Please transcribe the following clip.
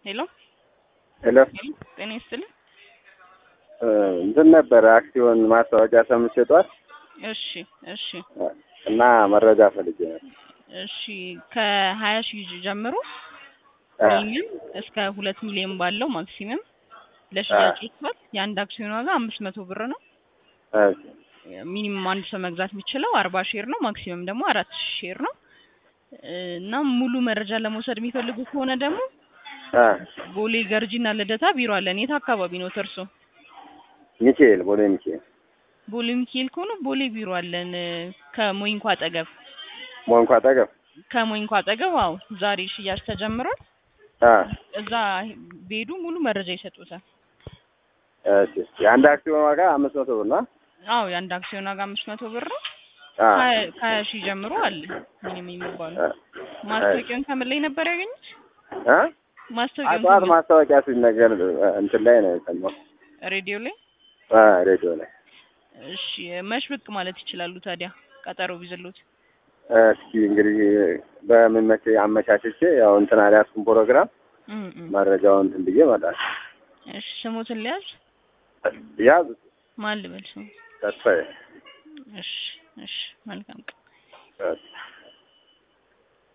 ሄሎ ሄሎ ጤና ይስጥልኝ። እንትን ነበረ አክሲዮን ማስታወቂያ ሰምቼ ጠዋት እሺ እሺ እና መረጃ ፈልጌ ነበር። እሺ ከሀያ ሺህ ጀምሮ አ፣ ሚኒመም እስከ ሁለት ሚሊዮን ባለው ማክሲመም ለሽያጭ ይቷል። የአንድ አክሲዮን ዋጋ አምስት መቶ ብር ነው። እሺ፣ ሚኒመም አንድ ሰው መግዛት የሚችለው አርባ ሼር ነው። ማክሲመም ደግሞ አራት ሺህ ሼር ነው። እና ሙሉ መረጃ ለመውሰድ የሚፈልጉ ከሆነ ደግሞ አ፣ ቦሌ ገርጂና ልደታ ቢሮ አለን። የት አካባቢ ነው እርሶ? ሚካኤል ቦሌ ሚካኤል ቦሌ ሚካኤል ከሆኑ ቦሌ ቢሮ አለን። ከሞይንኳ አጠገብ ሞንኳ አጠገብ ከሞይንኳ አጠገብ አዎ፣ ዛሬ ሽያጭ ተጀምሯል። አ፣ እዛ ቢሄዱ ሙሉ መረጃ ይሰጡታል። እሺ። የአንድ አክሲዮን ዋጋ አምስት መቶ ብር ነው። አዎ የአንድ አክሲዮን ዋጋ አምስት መቶ ብር ነው። አ፣ ከሀያ- ከሀያ ሺህ ጀምሮ አለ ምንም የሚባሉ አ፣ ማስታወቂያውን ከምን ላይ ነበር ያገኙት? አ፣ ማስታወቂያውን ጠዋት ከምን- ማስታወቂያ ሲነገር እንትን ላይ ነው የሰማሁት። ሬዲዮ ላይ። አ፣ ሬዲዮ ላይ። እሺ መች ብቅ ማለት ይችላሉ ታዲያ ቀጠሮ ቢዝሉት? እስኪ እንግዲህ በምን መቼ አመቻችቼ ያው እንትን አልያዝኩም ፕሮግራም እም እም። መረጃውን እንትን ብዬ እመጣለሁ። እሺ ስሙትን ሊያዝ ያዝ ማን ልበል ስሙ? ተስፋዬ እሺ እሺ መልካም ቀን። እሺ።